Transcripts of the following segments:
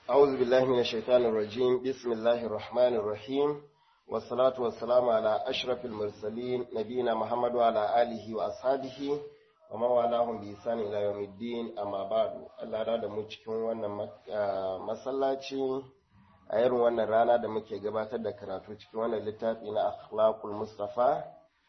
أعوذ بالله من الشيطان الرجيم بسم الله الرحمن الرحيم والصلاة والسلام على أشرف المرسلين نبينا محمد وعلى آله وأصحابه ومن والاهم بإحسان إلى يوم الدين أما بعد الله da mu cikin wannan masallaci a irin wannan rana da muke gabatar da karatu cikin wannan littafi na akhlaqul mustafa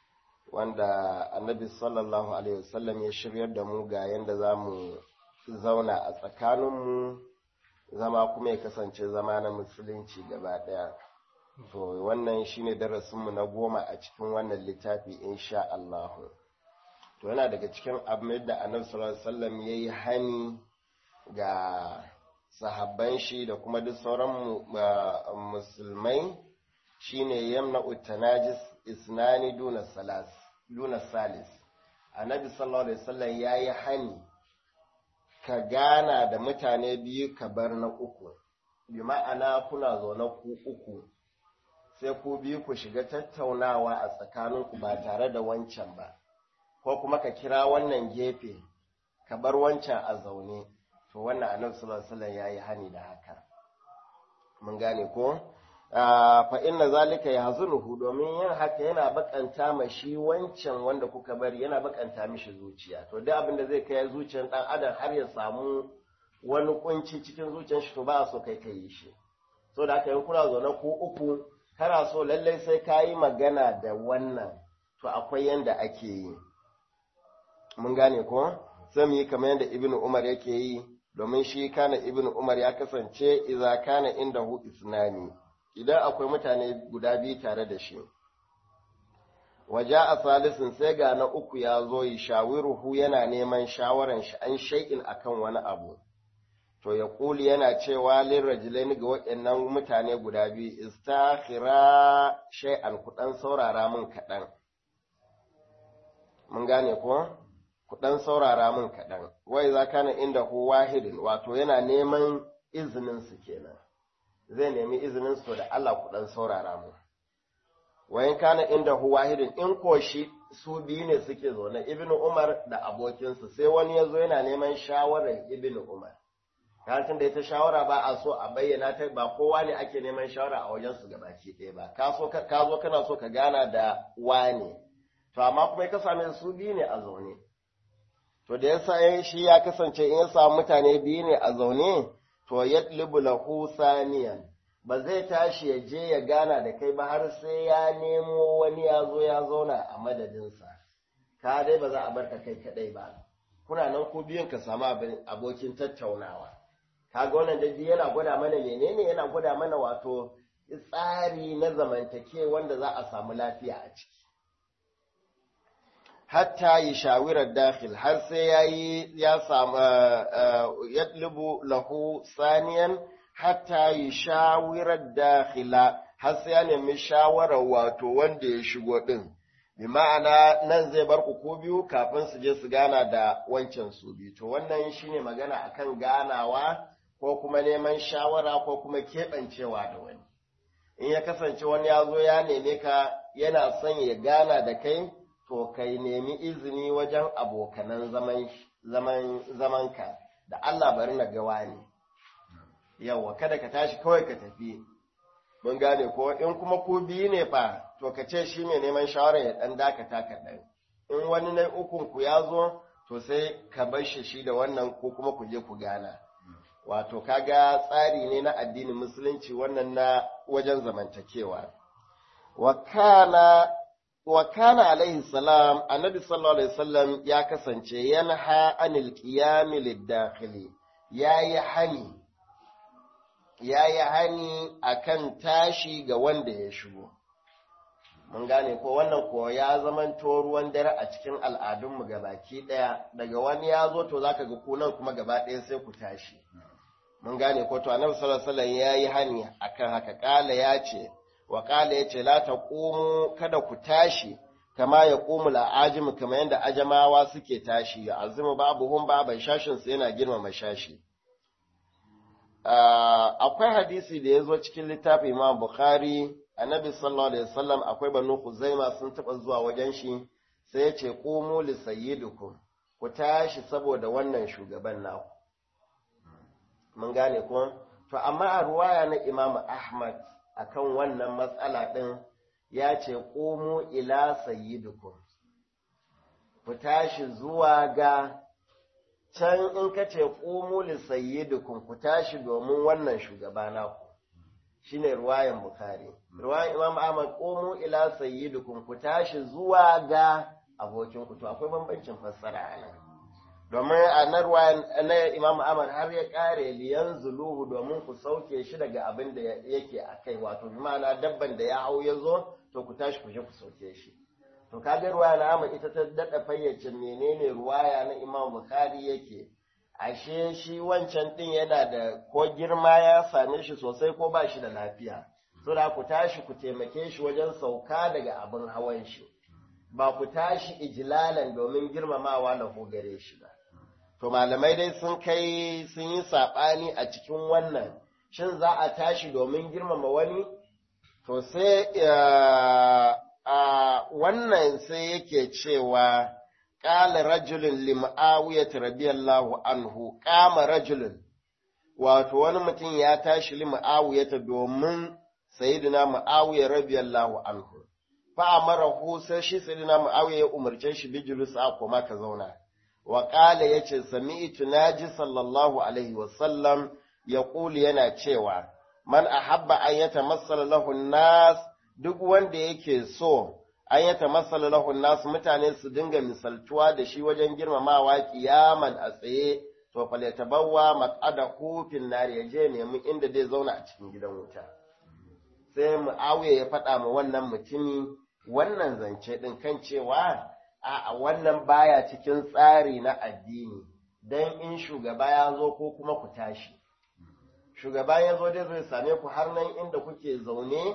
wanda annabi sallallahu alaihi wasallam ya shiryar da mu ga yanda za mu zauna a tsakaninmu zama kuma ya kasance zama na musulunci gaba ɗaya to wannan shine darasinmu na goma a cikin wannan littafi insha Allah to yana daga cikin abin da annabi sallallahu alaihi wasallam yayi hani ga sahabban shi da kuma duk sauran musulmai shine yamna utanajis isnani duna salas duna salis annabi sallallahu alaihi wasallam yayi hani ka gana da mutane biyu ka bar na uku bi ma'ana kuna zaune ku uku sai ku biyu ku shiga tattaunawa a tsakaninku ba tare da wancan ba ko kuma ka kira wannan gefe ka bar wancan a zaune to wannan annabi sallallahu alaihi wasallam yayi hani da haka mun gane ko fa inna zalika yahzunuhu domin yin haka yana bakanta ma shi wancan wanda kuka bari yana bakanta mishi zuciya to duk abin da zai kai zuciyar dan adam har ya samu wani kunci cikin zuciyar shi to ba so kai kai shi so da haka yin kuna zaune ko uku kana so lallai sai ka yi magana da wannan to akwai yanda ake yi mun gane ko sai mu yi kamar yadda ibnu umar yake yi domin shi kana ibnu umar ya kasance idza kana indahu isnani idan akwai mutane guda biyu tare da shi waje a salisin sai ga na uku ya zo yi shawiruhu yana neman shawaran shi an shai'in akan wani abu to ya kuli yana cewa lirrajilaini ga waɗannan mutane guda biyu istakhira shay'an kuɗan saurara min kaɗan mun gane ko kuɗan saurara min kaɗan wai za kana inda hu wahidin wato yana neman izinin su kenan zai nemi izinin su da Allah ku dan saurara mu wayan kana inda hu wahidin in ko shi su biyu ne suke zaune ibnu umar da abokinsa sai wani ya zo yana neman shawarar ibnu umar kasan da ita shawara ba a so a bayyana ta ba kowa ne ake neman shawara a wajen su gabaki ɗaya ba ka so ka zo kana so ka gana da wane to amma kuma ka same su biyu ne a zaune to da yasa shi ya kasance in ya samu mutane biyu ne a zaune to yatlubu lahu saniyan ba zai tashi ya je ya gana da kai ba har sai ya nemo wani ya zo ya zauna a madadinsa ka dai ba za a barka kai kadai ba kuna nan ko biyun ka samu abokin tattaunawa kaga wannan dai yana gwada mana menene yana gwada mana wato tsari na zamantake wanda za a samu lafiya a ciki hatta yi shawirar dakhil har sai ya yi ya samu yatlubu lahu saniyan hatta yi shawirar dakhila har sai ya nemi shawarar wato wanda ya shigo din bi ma'ana nan zai bar ku ko biyu kafin su je su gana da wancan su biyu to wannan shine magana akan ganawa ko kuma neman shawara ko kuma keɓancewa da wani in ya kasance wani ya zo ya neme ka yana son ya gana da kai to kai nemi izini wajen abokanan zaman zaman zamanka da Allah bari na gawa ne yawa kada ka tashi kawai ka tafi mun gane ko in kuma ku biyu ne fa to ka ce shi mai neman shawara ya dan dakata ka dan in wani na ukun ku ya zo to sai ka bar shi shi da wannan ko kuma ku je ku gana wato kaga tsari ne na addinin musulunci wannan na wajen zamantakewa wa kana wa kana alaihi salam annabi sallallahu alaihi wasallam ya kasance yanha anil qiyam lid-dakhili yayi hani yayi hani akan tashi ga wanda ya shigo mun gane ko wannan ko ya zamanto ruwan dare a cikin al'adunmu gabaki daya daga wani ya zo to zaka ga ku nan kuma gaba daya sai ku tashi mun gane ko to annabi sallallahu alaihi wasallam yayi hani akan haka kala ya ce wa kala ya ce la taqumu kada ku tashi kama ya qumu la'ajim kama yanda ajamawa suke tashi ya azimu babuhum baban shashin su yana girmama shashi akwai hadisi da ya zo cikin littafin Imam Bukhari annabi sallallahu alaihi wasallam akwai banu Khuzaima sun taba zuwa wajen shi sai ya ce qumu li sayyidikum ku tashi saboda wannan shugaban naku mun gane ko to amma a ruwaya na Imam Ahmad akan wannan matsala ɗin ya ce ƙomo ila sayyidukum ku tashi zuwa ga can in ka ce ƙomo li sayyidukum ku tashi domin wannan shugaba naku shine ruwayan Bukhari ruwayan Imam Ahmad ƙomo ila sayyidukum ku tashi zuwa ga abokinku to akwai bambancin fassara a nan domin a na na imam ahmad har ya kare liyan zuluhu domin ku sauke shi daga abin da yake a kai wato ma'ana dabban da ya hau ya zo to ku tashi ku je ku sauke shi to kaga ruwaya na ahmad ita ta daɗa fayyace menene ruwaya na imam bukhari yake ashe shi wancan din yana da ko girma ya same shi sosai ko ba shi da lafiya so da ku tashi ku taimake shi wajen sauka daga abin hawan shi ba ku tashi ijilalan domin girmamawa na gare shi ba. To malamai dai sun kai sun yi saɓani a cikin wannan, shin za a tashi domin girmama wani? To sai a wannan sai yake cewa ƙala rajulun lim'awiyat radiyallahu anhu ƙama rajulun wato wani mutum ya tashi lim'awiyata domin sayyidina mu'awiyar radiyallahu anhu fa'amarahu sai shi sayyidina Muawiya ya umarce shi bi julusa koma ka zauna wa qala yace sami'tu naji sallallahu alaihi wa sallam yaqulu yana cewa man ahabba an yatamassala lahu nas duk wanda yake so an yatamassala lahu nas mutane su dinga misaltuwa da shi wajen girmamawa kiyaman a tsaye to falyatabawwa maq'adahu fin nar yaje nemi inda zai zauna a cikin gidan wuta sai Muawiya ya faɗa ma wannan mutumi wannan zance ɗin kan cewa a wannan baya cikin tsari na addini don in shugaba ya zo ko kuma ku tashi shugaba ya zo dai zai same ku har nan inda kuke zaune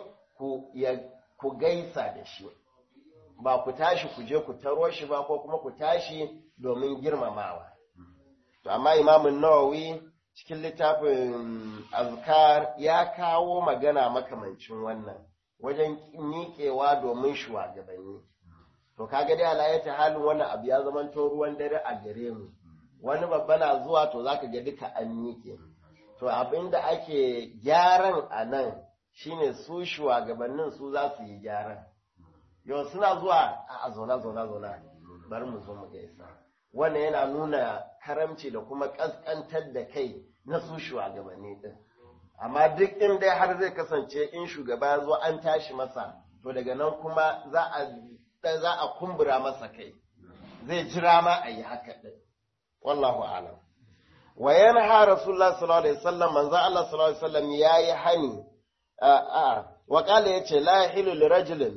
ku gaisa da shi ba ku tashi ku je ku taro shi ba ko kuma ku tashi domin girmamawa to amma imamun nawawi cikin littafin azkar ya kawo magana makamancin wannan wajen miƙewa domin shugabanni. To kaga dai ala ta halin wannan abu ya zamanto ruwan dare a gare mu. Wani babba na zuwa to zaka ga duka an miƙe. To abin da ake gyaran a nan shine su shugabannin su za su yi gyaran. Yau suna zuwa a zauna zauna zauna bari mu zo mu gaisa. Wannan yana nuna karamci da kuma ƙasƙantar da kai na su shugabanni din. amma duk in dai har zai kasance in shugaba ya zo an tashi masa to daga nan kuma za a za a kumbura masa kai zai jira ma a yi haka din wallahu alam wa yanha rasulullah sallallahu alaihi wasallam manzo Allah sallallahu alaihi wasallam yayi hani a a wa qala yace la yahilu li rajulin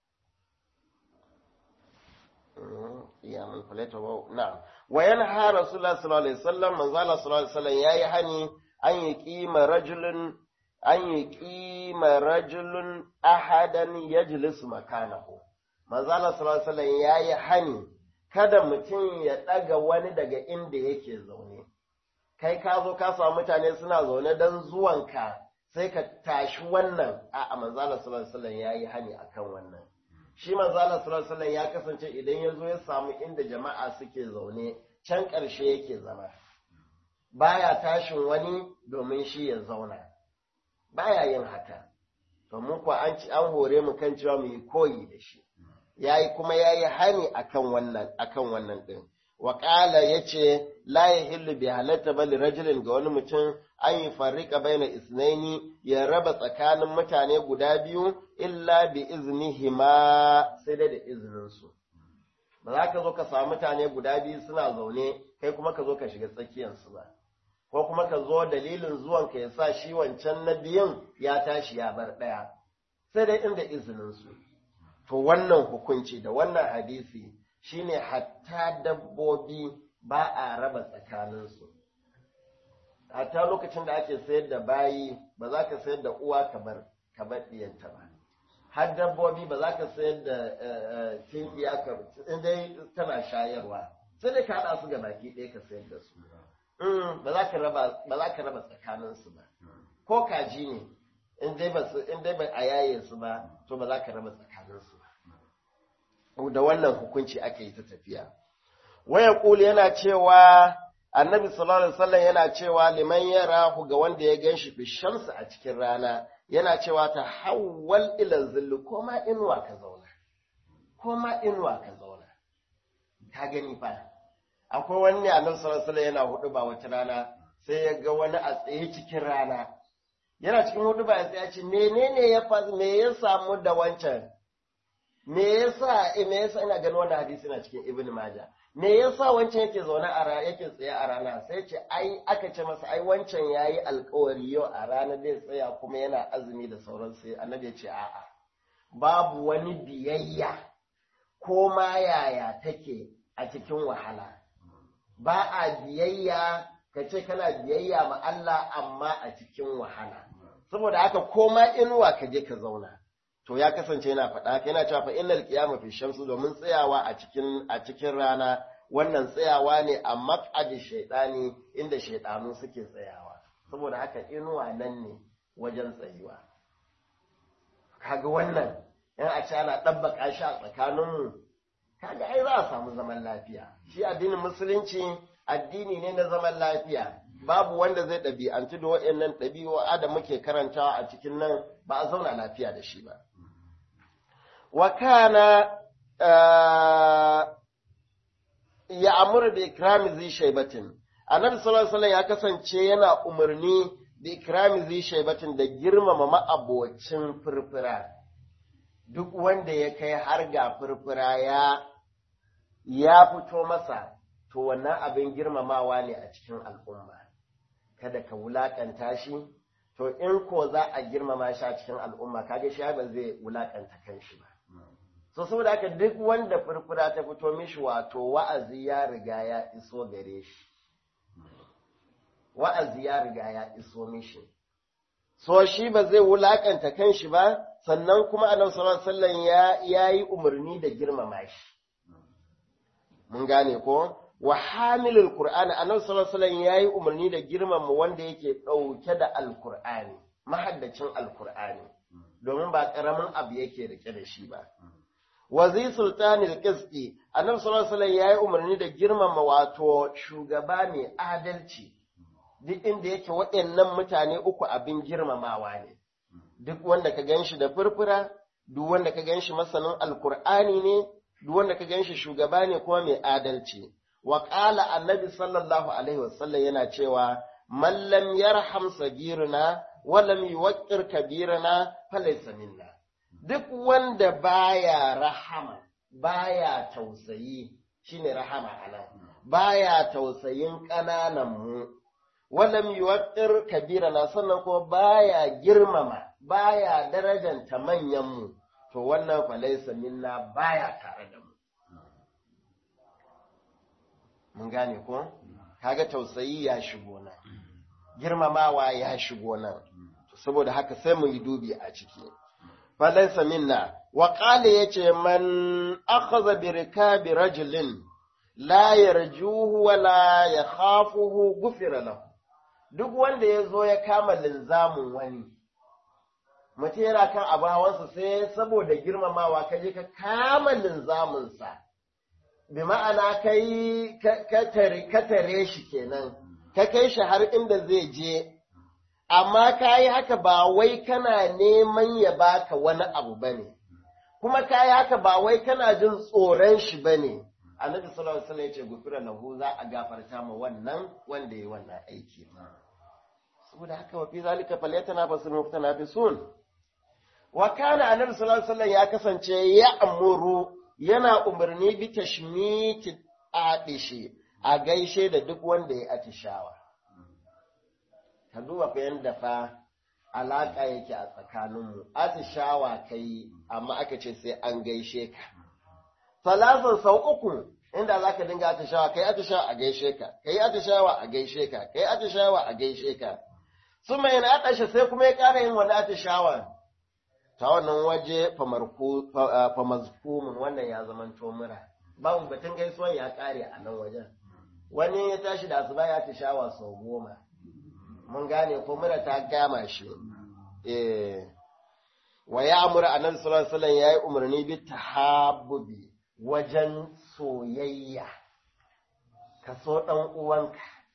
ya man falata wa na'am wa yanha rasulullah sallallahu alaihi wasallam manzo Allah sallallahu alaihi wasallam yayi hani an yi ƙima rajulun an yi ƙima rajulun ahadan ya jilisu makanahu. Manzala sallallahu ya yi hani kada mutum ya ɗaga wani daga inda yake zaune. Kai ka zo ka samu mutane suna zaune don zuwanka sai ka tashi wannan a manzala sallallahu ya yi hani akan wannan. Shi manzala sallallahu ya kasance idan ya zo ya samu inda jama'a suke zaune can ƙarshe yake zama. baya tashin wani domin shi ya zauna baya yin haka domin kuwa an ci an hore mu kan cewa mu yi koyi da shi yayi kuma yayi hani akan wannan akan wannan din wa qala yace la yahillu bi halatta bal rajulin ga wani mutum an yi farrika baina isnaini ya raba tsakanin mutane guda biyu illa bi iznihima sai da izinin su ba za ka zo ka samu mutane guda biyu suna zaune kai kuma ka zo ka shiga tsakiyarsu ba ko kuma ka zo dalilin zuwan ka ya sa shi wancan na biyun ya tashi ya bar ɗaya sai dai inda izininsu to wannan hukunci da wannan hadisi shine hatta dabbobi ba a raba tsakaninsu hatta lokacin da ake sayar da bayi ba za ka sayar da uwa kamar kamar ɗiyanta ba har dabbobi ba za ka sayar da tinkiya ka in dai tana shayarwa sai dai ka haɗa su ga baki ɗaya ka sayar da su ba za ka raba ba za ka raba tsakanin su ba ko kaji ne in dai ba in dai ba a yaye su ba to ba za ka raba tsakanin su ba da wannan hukunci ake yi ta tafiya waya kuli yana cewa annabi sallallahu alaihi wasallam yana cewa liman yarahu ga wanda ya ganshi fi shamsu a cikin rana yana cewa ta hawwal ila zilli ko ma inuwa ka zauna ko ma inuwa ka zauna ka gani fa akwai wani annabi sallallahu alaihi wasallam yana hudu ba wata rana sai ya ga wani a tsaye cikin rana yana cikin hudu ba ya tsaye ce menene ya fa me ya samu da wancan me yasa me yasa ina ganin wannan hadisi na cikin ibn majah me yasa wancan yake zaune a rana yake tsaye a rana sai ce ai aka ce masa ai wancan yayi alkawari yau a rana zai tsaya kuma yana azumi da sauran sai annabi ya ce a'a babu wani biyayya ko ma yaya take a cikin wahala ba a biyayya ka ce kana biyayya ma Allah amma a cikin wahala saboda haka koma inuwa ka je ka zauna to ya kasance yana faɗa yana cewa fa innal qiyama fi shamsu domin tsayawa a cikin a cikin rana wannan tsayawa ne a maq'adi shaytani inda shaytanu suke tsayawa saboda haka inuwa nan ne wajen tsayuwa kaga wannan in a ci ana ɗabbaka shi a tsakaninmu kaga ai za a samu zaman lafiya shi addinin musulunci addini ne na zaman lafiya babu wanda zai ɗabi'antu da waɗannan ɗabi'o'a da muke karantawa a cikin nan ba a zauna lafiya da shi ba wa kana ya amuru da ikrami zai shaibatin annabi sallallahu alaihi ya kasance yana umarni da ikrami zai shaibatin da girmama ma'abocin furfura duk wanda ya kai har ga furfura ya ya fito masa to wannan abin girmamawa ne a cikin al'umma kada ka wulakanta shi to in ko za a girmama shi a cikin al'umma kaga shi ba zai wulakanta kanshi ba so saboda haka duk wanda furfura ta fito mishi wato wa'azi ya riga ya iso gare shi wa'azi ya riga ya iso mishi so shi ba zai wulakanta kanshi ba sannan kuma annabi sallallahu alaihi wasallam ya yayi umarni da girmama shi mun gane ko wa hamilul qur'ani annabi sallallahu alaihi wasallam yayi umarni da girmama wanda yake dauke da alqur'ani mahaddacin alqur'ani domin ba karamin abu yake rike da shi ba wazi sultanil qisti annabi sallallahu alaihi wasallam yayi umarni da girmama wato shugaba mai adalci duk inda yake waɗannan mutane uku abin girmamawa ne duk wanda ka ganshi da furfura duk wanda ka ganshi masanin alqur'ani ne duk wanda ka ganshi shugaba ne kuma mai adalci wa qala annabi sallallahu alaihi wasallam yana cewa man lam yarham sagiruna wa lam yuwaqqir kabirana falaysa minna duk wanda baya rahama baya tausayi shine rahama anan baya tausayin ƙananan mu walam yuwaqqir kabirana sannan kuma baya girmama baya darajanta manyan mu to wannan falaysa minna baya tare da mu mun gane ko kaga tausayi ya shigo nan girmamawa ya shigo nan saboda haka sai mu yi dubi a ciki falaisa minna wa qala yace man akhadha bi rikabi rajulin la yarjuhu wa la yakhafuhu gufira lahu duk wanda ya zo ya kama linzamin wani mutum yana kan abu hawansa sai saboda girmamawa ka je ka kama linzaminsa bi ma'ana kai ka tare shi kenan ka kai shi har inda zai je amma ka yi haka ba wai kana neman ya baka wani abu ba ne kuma ka yi haka ba wai kana jin tsoron shi ba ne annabi sallallahu alaihi wasallam ya ce gufira lahu za a gafarta ma wannan wanda ya wannan aiki saboda haka wa fi zalika falyatana fasul muftanafisun wa kana annabi sallallahu alaihi wasallam ya kasance ya amuru yana umarni bi tashmiti adishi a gaishe da duk wanda ya atishawa ka duba fa yanda fa alaka yake a tsakaninmu atishawa kai amma aka ce sai an gaishe ka salasan sau uku inda za ka dinga atishawa kai atishawa a gaishe ka kai atishawa a gaishe ka kai atishawa a gaishe ka su mai na atashe sai kuma ya ƙara yin wani atishawa ta wannan waje famazkumun wannan ya zama mura babu batun gaisuwan ya ƙare a nan wajen wani ya tashi da asuba ya atishawa sau goma mun gane ko mura ta gama shi eh wa ya amura annabi sallallahu alaihi wasallam yayi umarni bi tahabbubi wajen soyayya ka so ɗan uwanka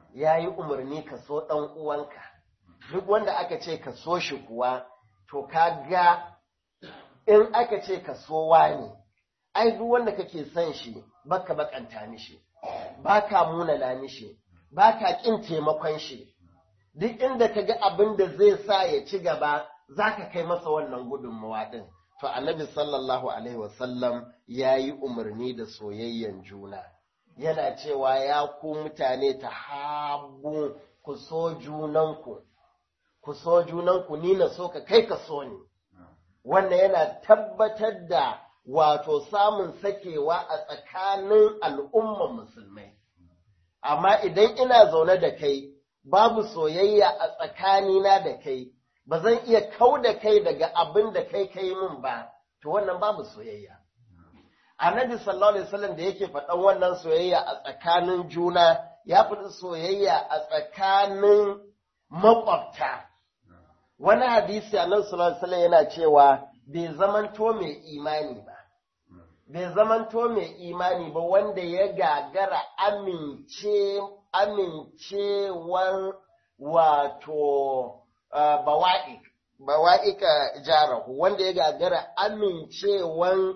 ya yi umarni ka so ɗan uwanka duk wanda aka ce ka so shi kuwa to ka ga in aka ce ka so wani ai duk wanda kake son shi baka bakanta mishi baka munana mishi baka kin taimakon shi duk inda ka ga abin da zai sa ya ci gaba zaka kai masa wannan gudunmawa din to annabi sallallahu alaihi wasallam ya yi umarni da soyayyen juna yana cewa ya ku mutane ta habu ku so junanku ku so junanku ni na so ka kai ka so ni wannan yana tabbatar da wato samun sakewa a tsakanin al'umman musulmai amma idan ina zaune da kai babu soyayya a tsakanina da kai ba zan iya kau da kai daga abin da kai kai min ba to wannan babu soyayya annabi sallallahu alaihi wasallam da yake faɗan wannan soyayya a tsakanin juna ya faɗi soyayya a tsakanin makwabta wani hadisi annabi sallallahu alaihi wasallam yana cewa bai zamanto mai imani ba bai zamanto mai imani ba wanda ya gagara amince amincewan wato bawa'ik bawa'ika jarahu wanda ya gagara amincewan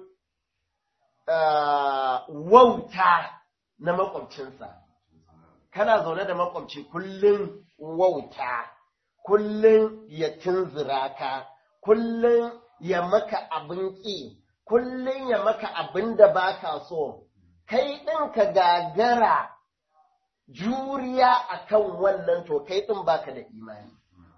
wauta na makwabcinsa kana zaune da makwabci kullum wauta kullum ya tunzura ka kullum ya maka abin ƙi kullum ya maka abin da baka so kai ɗin ka gagara juriya akan wannan to kai ɗin baka da imani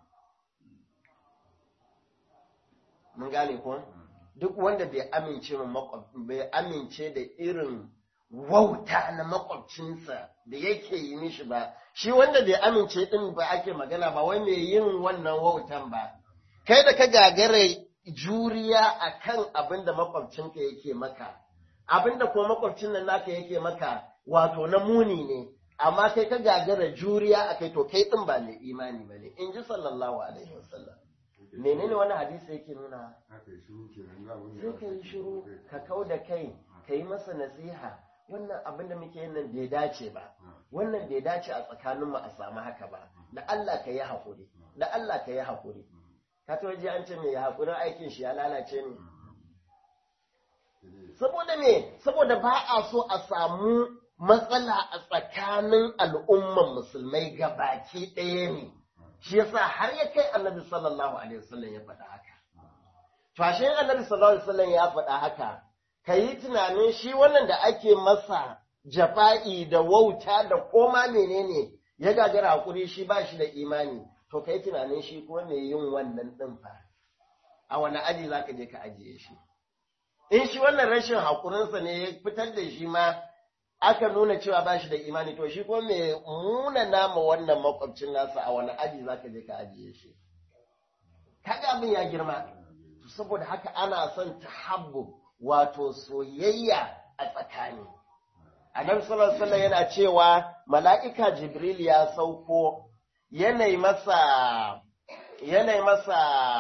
mun gane ko duk wanda bai amince bai amince da irin wauta na makwabcinsa da yake yi mishi ba shi wanda bai amince din ba ake magana ba wai mai yin wannan wautan ba kai da ka gagara juriya akan abin da makwabcinka yake maka abin da kuma makwabcin nan naka yake maka wato na muni ne amma kai ka gagara juriya akai to kai din ba mai imani ba ne in ji sallallahu alaihi wasallam menene wani hadisi yake nuna sai ka yi shiru ka kau da kai ka yi masa nasiha wannan abin da muke yin nan bai dace ba wannan bai dace a tsakaninmu a samu haka ba da Allah ka yi haƙuri da Allah ka yi haƙuri ka ta waje an ce mai haƙurin aikin shi ya lalace ne saboda me saboda ba a so a samu matsala a tsakanin al'umman musulmai ga baki ɗaya ne shi yasa har ya kai annabi sallallahu alaihi wasallam ya faɗa haka fashin annabi sallallahu alaihi wasallam ya faɗa haka ka yi tunanin shi wannan da ake masa jafa'i da wauta da koma menene ya gagara hakuri shi ba shi da imani to ka yi tunanin shi ko mai yin wannan ɗin fa a wani aji za ka je ka ajiye shi in shi wannan rashin haƙurinsa ne ya fitar da shi ma aka nuna cewa ba shi da imani to shi ko mai muna nama wannan makwabcin nasa a wani aji za ka je ka ajiye shi kaga abin ya girma saboda haka ana son tahabbu wato soyayya a tsakani annabi sallallahu alaihi yana cewa mala'ika jibril ya sauko yanayi masa yanayi masa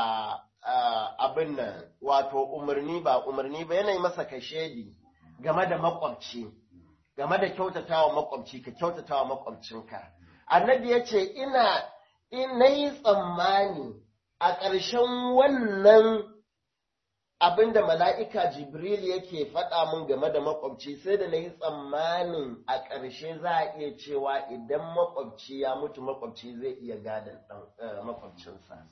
abin nan wato umarni ba umarni ba yanayi masa kashedi game da makwabci game da kyautatawa makwabci ka kyautatawa makwabcinka annabi ya ce ina ina yi tsammani a ƙarshen wannan abin da mala'ika jibril yake faɗa mun game da makwabci sai da na yi tsammanin a ƙarshe za a iya cewa idan makwabci ya mutu makwabci zai iya gadon makwabcinsa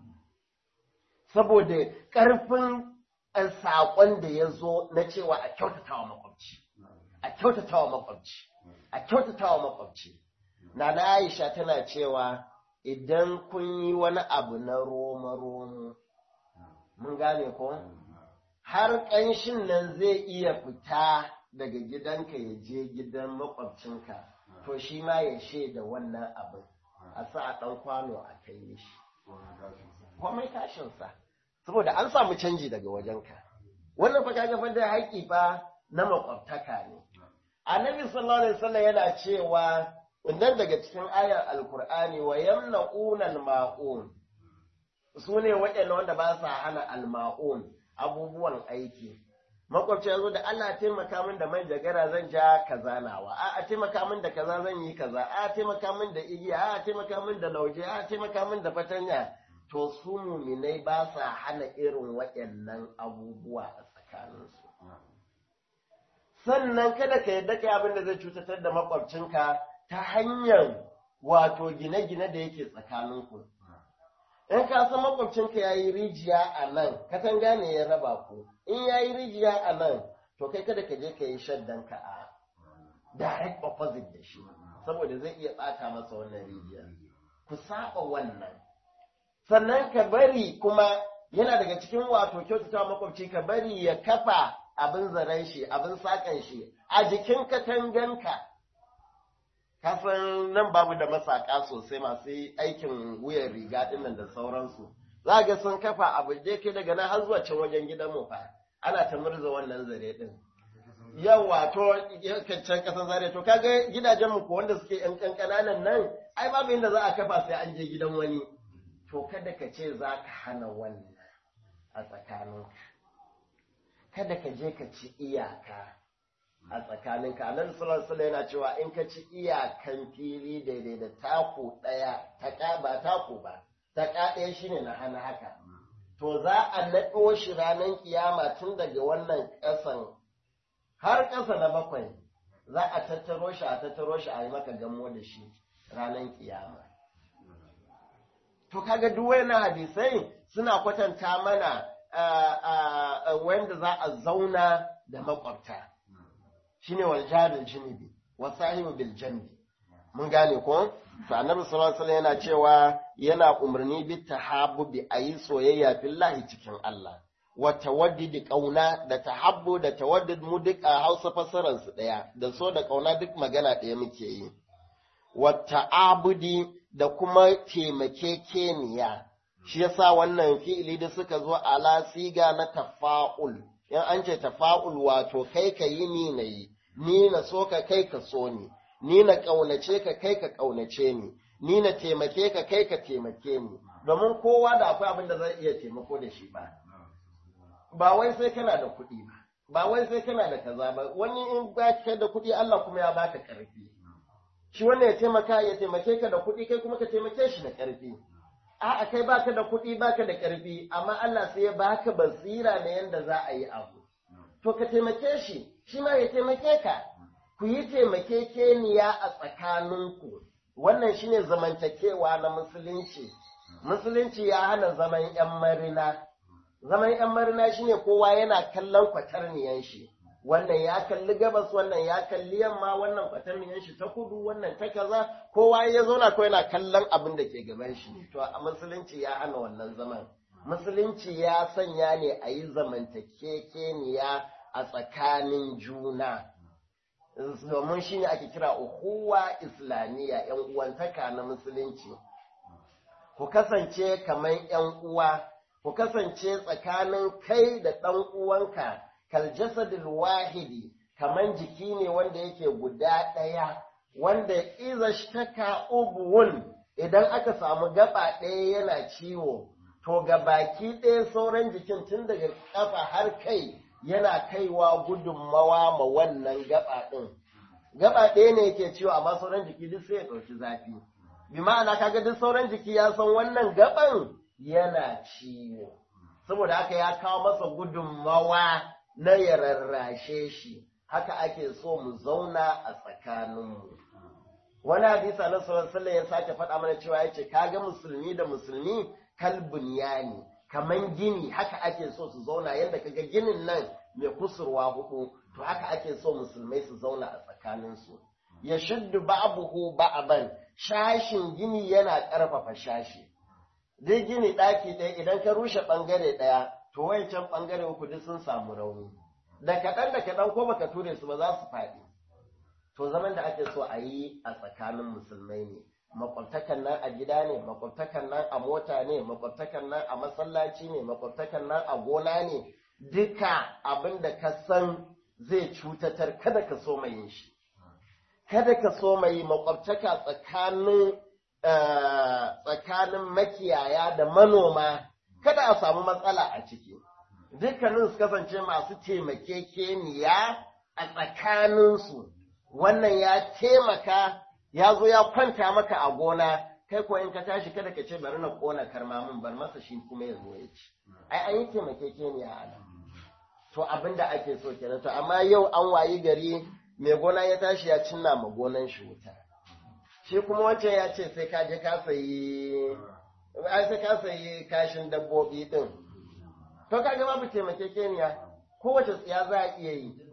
saboda ƙarfin saƙon da ya zo na cewa a kyautatawa makwabci a kyautatawa makwabci a kyautatawa makwabci na na aisha tana cewa idan kun yi wani abu na roma-romo mun gane ko har ƙanshin nan zai iya fita daga gidanka ya je gidan makwabcinka to shi ma ya shaida wannan abin a sa a ɗan kwano a kai shi komai tashinsa saboda an samu canji daga wajenka wannan fa kaga fa da haƙi fa na makwabtaka ne annabi sallallahu alaihi wasallam yana cewa wannan daga cikin ayar alkur'ani wa yamna'una al-ma'un su ne waɗanda wanda ba sa hana al-ma'un abubuwan aiki makwabci ya zo da Allah taimaka min da manjagara zan ja kaza nawa a a taimaka min da kaza zan yi kaza a taimaka min da igiya a taimaka min da lauje a taimaka min da fatanya to su muminai ba sa hana irin waɗannan abubuwa a tsakaninsu sannan kada ka yadda kai abin da zai cutatar da makwabcinka ta hanyar wato gine-gine da yake tsakaninku in ka san makwabcinka ya yi rijiya a nan katanga ne ya raba ku in ya yi rijiya a nan to kai kada ka je ka yi shaddanka a direct opposite da shi saboda zai iya ɓata masa wannan rijiya ku saba wannan sannan ka bari kuma yana daga cikin wato kyautata makwabci ka bari ya kafa abin zaren shi abin sakan shi a jikin katanganka kasan nan babu da masaka sosai masu aikin wuyan riga dinnan da sauransu za ga sun kafa abu da ke daga nan har zuwa can wajen gidan mu fa ana ta murza wannan zare din yawa to can kasan zare to kaga gidajen mu ko wanda suke yan kankananan nan ai babu inda za a kafa sai an je gidan wani to kada ka ce za ka hana wannan a tsakaninka kada ka je ka ci iyaka a tsakaninka annabi sallallahu alaihi yana cewa in ka ci iyakan fili daidai da taku daya ta ba taku ba ta ɗaya shine na hana haka to za a naɗo shi ranar kiyama tun daga wannan ƙasan har ƙasa na bakwai za a tattaro shi a tattaro shi a yi maka gamo da shi ranar kiyama to kaga duk wayannan hadisai suna kwatanta mana wanda za a zauna da makwabta shine wal jaril jinibi wa sahibu bil janbi mun gane ko to annabi sallallahu alaihi yana cewa yana umarni bi tahabbubi ayi soyayya fillahi cikin Allah wa tawaddidi kauna da tahabbu da tawaddid mu duk a Hausa fasaran su daya da so da kauna duk magana daya muke yi wa ta'abudi da kuma taimakekeniya shi yasa wannan fi'ili da suka zo ala siga na tafa'ul in an ce tafa'ul wato kai ka yi ni na yi ni na so ka kai ka so ni ni na ƙaunace ka kai ka ƙaunace ni ni na taimake ka kai ka taimake ni domin kowa da akwai abin da zai iya taimako da shi ba ba wai sai kana da kuɗi ba ba wai sai kana da kaza ba wani in ba ka da kuɗi Allah kuma ya baka ƙarfi shi wannan ya taimaka ya taimake ka da kuɗi kai kuma ka taimake shi da ƙarfi a'a kai baka da kuɗi baka da ƙarfi amma Allah sai ya baka basira na yanda za a yi abu to ka taimake shi shi ma ya taimake ka ku yi taimakekeniya a tsakaninku wannan shine zamantakewa na musulunci musulunci ya hana zaman yan marina zaman yan marina shine kowa yana kallon kwatarniyan shi wannan ya kalli gabas wannan ya kalli yamma wannan kwatarniyan shi ta kudu wannan ta kaza kowa ya zauna ko yana kallon abin da ke gaban shi to a musulunci ya hana wannan zaman musulunci ya sanya ne a yi zamantakekeniya a tsakanin juna domin shi ne ake kira uhuwa islamiyya yan uwantaka na musulunci ku kasance kamar yan uwa ku kasance tsakanin kai da ɗan uwanka kal jasadil wahidi kamar jiki ne wanda yake guda ɗaya wanda iza shtaka ubuwun idan aka samu gaba ɗaya yana ciwo to ga baki ɗaya sauran jikin tun daga ƙafa har kai yana kaiwa gudunmawa ma wannan gaba ɗin. Gaba ɗaya ne yake ciwo amma sauran jiki duk sai ya ɗauki zafi. Bi ma'ana kaga duk sauran jiki ya san wannan gaban yana ciwo. Saboda haka ya kawo masa gudunmawa na ya rarrashe shi. Haka ake so mu zauna a tsakaninmu. Wani hadisa na sallallahu ya sake faɗa mana cewa ya ce kaga musulmi da musulmi kalbun yani. kaman gini haka ake so su zauna yadda kaga ginin nan mai kusurwa hudu to haka ake so musulmai su zauna a tsakaninsu ya shuddu ba'abuhu ba'aban shashin gini yana ƙarfafa shashi dai gini ɗaki ɗaya idan ka rushe ɓangare ɗaya to wancan ɓangare uku duk sun samu rauni da kaɗan da kaɗan ko baka ture su ba za su faɗi to zaman da ake so a yi a tsakanin musulmai ne makwabtakan nan a gida ne makwabtakan nan a mota ne makwabtakan nan a masallaci ne makwabtakan nan a gona ne duka abin da ka san zai cutatar kada ka so mai shi kada ka so mai makwabtaka tsakanin tsakanin makiyaya da manoma kada a samu matsala a ciki dukkanin su kasance masu taimakekeniya a tsakaninsu wannan ya taimaka ya zo ya kwanta maka a gona kai ko in ka tashi kada ka ce bari na kona karmamin bar masa shi kuma ya zo ya ci ai an yi taimakekeniya a nan to abin da ake so kenan to amma yau an wayi gari mai gona ya tashi ya cinna ma gonan shi wuta shi kuma wancan ya ce sai ka je ka sayi ai sai ka sayi kashin dabbobi din to kaga babu taimakekeniya kowace tsiya za a iya yi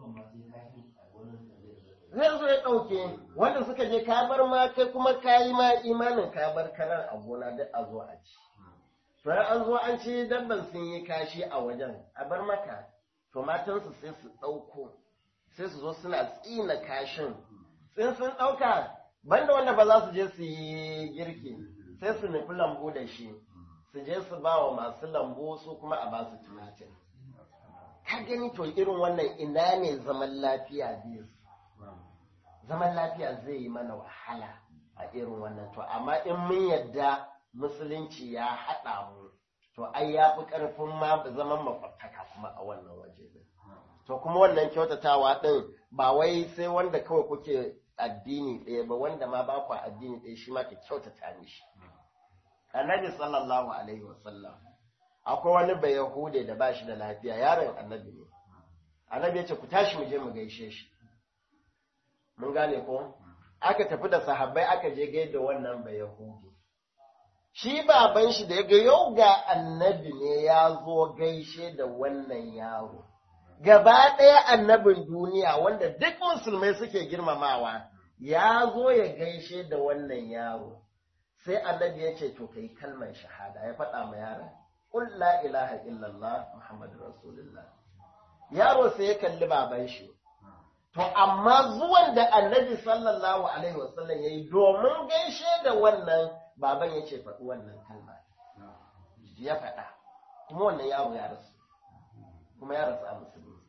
zai zo ya ɗauke wanda suka je ka bar ma kai kuma ka yi ma imanin ka bar karar a gona duk a zo a ci to an zo an ci dabban sun yi kashi a wajen a bar maka to matansu sai su ɗauko sai su zo suna tsina kashin tsin sun ɗauka banda wanda ba za su je su yi girki sai su nufi lambu da shi su je su ba wa masu lambu su kuma a ba su tumatir ka gani to irin wannan ina ne zaman lafiya biyu zaman lafiya zai yi mana wahala a irin wannan to amma in mun yadda musulunci ya haɗa mu to ai ya fi ƙarfin ma zaman makwabtaka kuma a wannan waje din to kuma wannan kyautatawa ɗin ba wai sai wanda kawai kuke addini ɗaya ba wanda ma ba ku addini ɗaya shi ma ka kyautata mishi annabi sallallahu alaihi wasallam akwai wani bai yahude da ba shi da lafiya yaron annabi ne annabi ya ce ku tashi mu je mu gaishe shi mun gane ko aka tafi da sahabbai aka je gaida wannan bai yahudi shi baban shi da ya ga yau ga annabi ne ya zo gaishe da wannan yaro gaba ɗaya annabin duniya wanda duk musulmai suke girmamawa ya zo ya gaishe da wannan yaro sai annabi ya ce to kai kalmar shahada ya faɗa ma yaron qul la ilaha illallah muhammadu rasulullah yaro sai ya kalli baban shi to amma zuwan da annabi sallallahu alaihi wasallam yayi domin gaishe da wannan baban ya ce faɗi wannan kalma ya faɗa kuma wannan yaro ya rasu kuma ya rasu a musulmi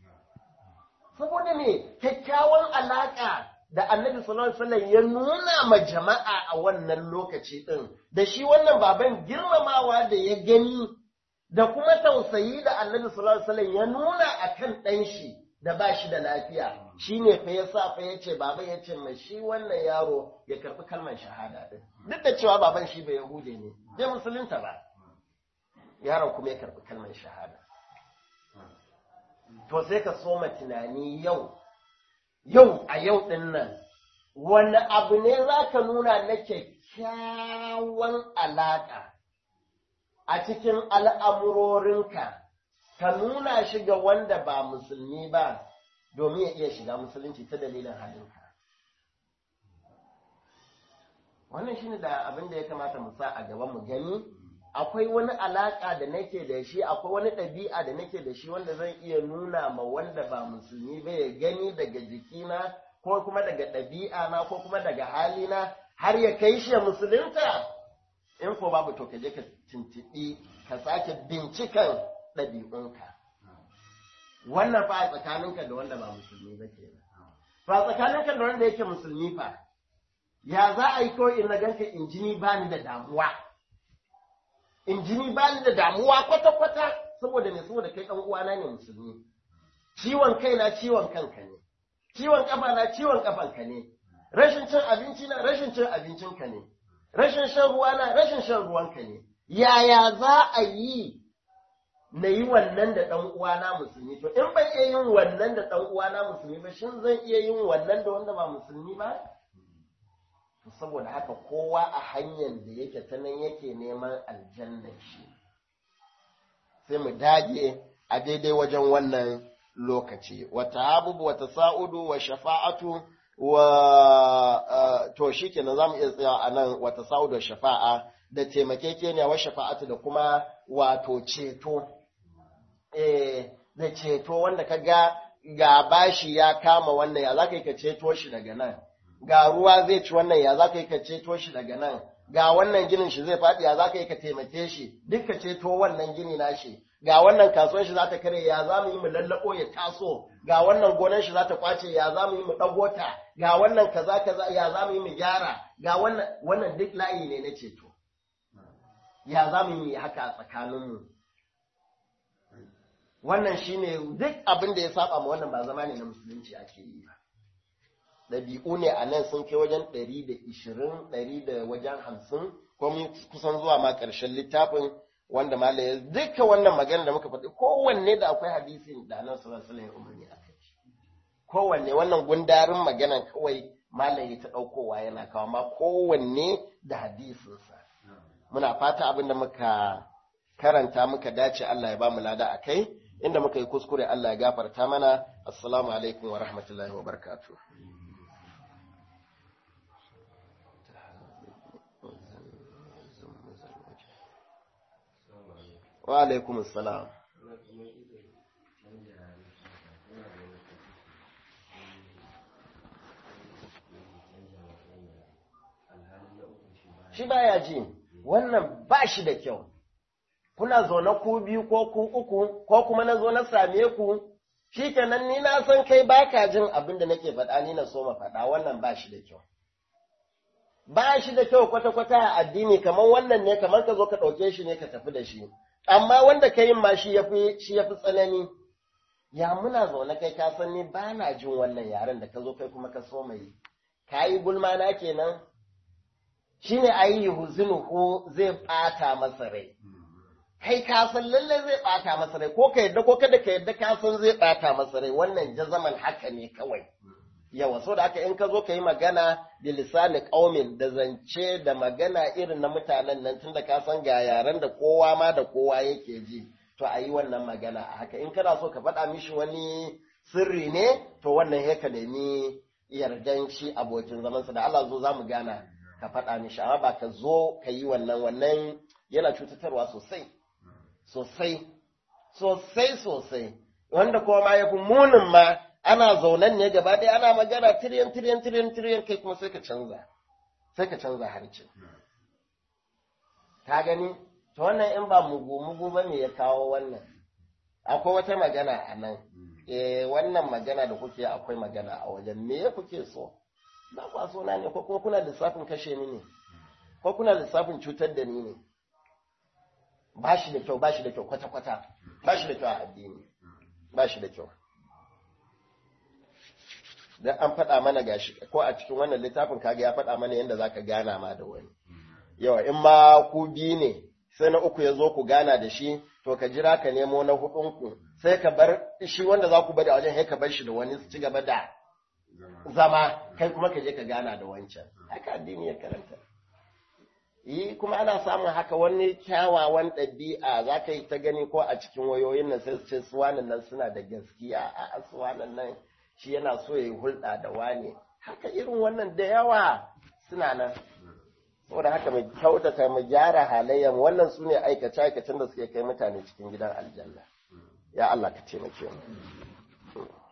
saboda me kyakkyawan alaƙa da annabi sallallahu alaihi wasallam ya nuna ma jama'a a wannan lokaci din da shi wannan baban girmamawa da ya gani da kuma tausayi da annabi sallallahu alaihi wasallam ya nuna akan ɗan shi da ba shi da lafiya shine fa yasa fa yace baba yace mai shi wannan yaro ya karbi kalmar shahada din duk da cewa baban shi bai yahude ne bai musulunta ba yaron kuma ya karbi kalmar shahada to sai ka soma tunani yau yau a yau ɗin nan wani abu ne za ka nuna na kyakkyawan alaƙa a cikin al'amurorinka ka nuna shi ga wanda ba musulmi ba domin ya iya shiga musulunci ta dalilin halinka wannan shi ne da abin da ya kamata mu sa a gaba mu gani akwai wani alaƙa da nake da shi akwai wani ɗabi'a da nake da shi wanda zan iya nuna ma wanda ba musulmi ba ya gani daga jikina ko kuma daga ɗabi'a na ko kuma daga halina har ya kai shi ya musulunta in ko babu to ka je ka tuntuɓi ka sake bincikan ɗabi'unka wannan fa a tsakaninka da wanda ba musulmi ba ke fa tsakaninka da wanda yake musulmi fa ya za a yi kawai in na ganka in jini ba ni da damuwa in jini ba ni da damuwa kwata-kwata saboda ne saboda kai ɗan uwana ne musulmi ciwon kai na ciwon kanka ne ciwon kafa na ciwon kafanka ne rashin cin abinci na rashin cin abincinka ne rashin shan ruwa na rashin shan ruwanka ne yaya za a yi na yi wannan da ɗan uwana musulmi to in ban iya yin wannan da ɗan uwana musulmi ba shin zan iya yin wannan da wanda ba musulmi ba saboda haka kowa a hanyar da yake ta nan yake neman aljanna shi sai mu dage a daidai wajen wannan lokaci wata abubu wata sa'udu wa shafa'atu wa to shi kenan za mu iya tsaya a nan wata sa'udu wa shafa'a da taimakekeniya wa shafa'atu da kuma wato ceto eh da ceto wanda ka ga ga bashi ya kama wannan ya za ka yi ka ceto shi daga nan ga ruwa zai ci wannan ya za ka yi ka ceto shi daga nan ga wannan ginin shi zai faɗi ya za ka yi ka taimake shi duk ka ceto wannan gini na shi ga wannan kasuwar shi za ta kare ya za mu yi mu lallaɓo ya taso ga wannan gonar shi za ta kwace ya za mu yi mu ɗago ta ga wannan kaza kaza ya za mu yi mu gyara ga wannan wannan duk layi ne na ceto ya za mu yi haka a tsakaninmu wannan shine duk abin da ya saba ma wannan ba zama ne na musulunci ake yi ba ɗabi'u ne a nan sun kai wajen ɗari da ishirin ɗari da wajen hamsin ko mun kusan zuwa ma ƙarshen littafin wanda ma ya duka wannan magana da muka faɗi kowanne da akwai hadisin da nan sallallahu alaihi umarni a kai kowanne wannan gundarin maganan kawai malam ya ta ɗaukowa yana kawo ma kowanne da hadisinsa muna fata abin da muka karanta muka dace Allah ya ba mu lada a kai inda muka yi kuskure Allah ya gafarta mana assalamu alaikum wa rahmatullahi wa barakatuh wa alaikum assalam shi baya ji wannan ba shi da kyau kuna zaune ku biyu ko ku uku ko kuma na zo na same ku shikenan ni na san kai baka jin abin da nake faɗa ni na so ma faɗa wannan ba shi da kyau ba shi da kyau kwata-kwata a addini kamar wannan ne kamar ka zo ka ɗauke shi ne ka tafi da shi amma wanda ka yin ma shi yafi shi yafi tsanani ya muna zaune kai ka san ni ba na jin wannan yaren da ka zo kai kuma ka so mai ka yi gulma na kenan shine ayi huzinuhu zai ɓata masa rai kai ka san lalle zai ɓata masa rai ko ka yadda ko kada ka yadda ka san zai ɓata masa rai wannan jazaman haka ne kawai yawa so da aka in ka zo ka yi magana da lisani ƙaumin da zance da magana irin na mutanen nan tunda ka san ga yaren da kowa ma da kowa yake ji to a yi wannan magana a haka in kana so ka faɗa mishi wani sirri ne to wannan ya ka nemi yardan shi abokin zamansa da Allah zo za mu gana ka faɗa mishi amma ba ka zo ka yi wannan wannan yana cutatarwa sosai sosai sosai sosai wanda kuma ma ya fi munin ma ana zaunan ne gaba ɗaya ana magana tiriyan tiriyan tiriyan tiriyan kai kuma sai ka canza sai ka canza harcin ka gani to wannan in ba mugu mugu ba me ya kawo wannan akwai wata magana a nan eh wannan magana da kuke akwai magana a wajen me ya kuke so ba kwa so na ne ko kuma kuna lissafin kashe ni ne ko kuna lissafin cutar da ni ne ba shi da kyau ba shi da kyau kwata-kwata ba shi da kyau a addini ba shi da kyau dan an faɗa mana gashi ko a cikin wannan littafin kaga ya faɗa mana yadda zaka gana ma da wani yawa in ma ku biyu ne sai na uku ya zo ku gana da shi to ka jira ka nemo na hudun ku sai ka bar shi wanda za ku bari a wajen sai ka bar shi da wani su ci gaba da zama kai kuma ka je ka gana da wancan haka addini ya karanta yi kuma ana samun haka wani kyawawan ɗabi'a za ka yi ta gani ko a cikin wayoyin nan sai su ce suwanan nan suna da gaskiya a suwanan nan shi yana so ya yi hulɗa da wane haka irin wannan da yawa suna nan saboda haka mai kyautata mu gyara halayyar wannan su ne aikace-aikacen da suke kai mutane cikin gidan aljanna ya Allah ka taimake mu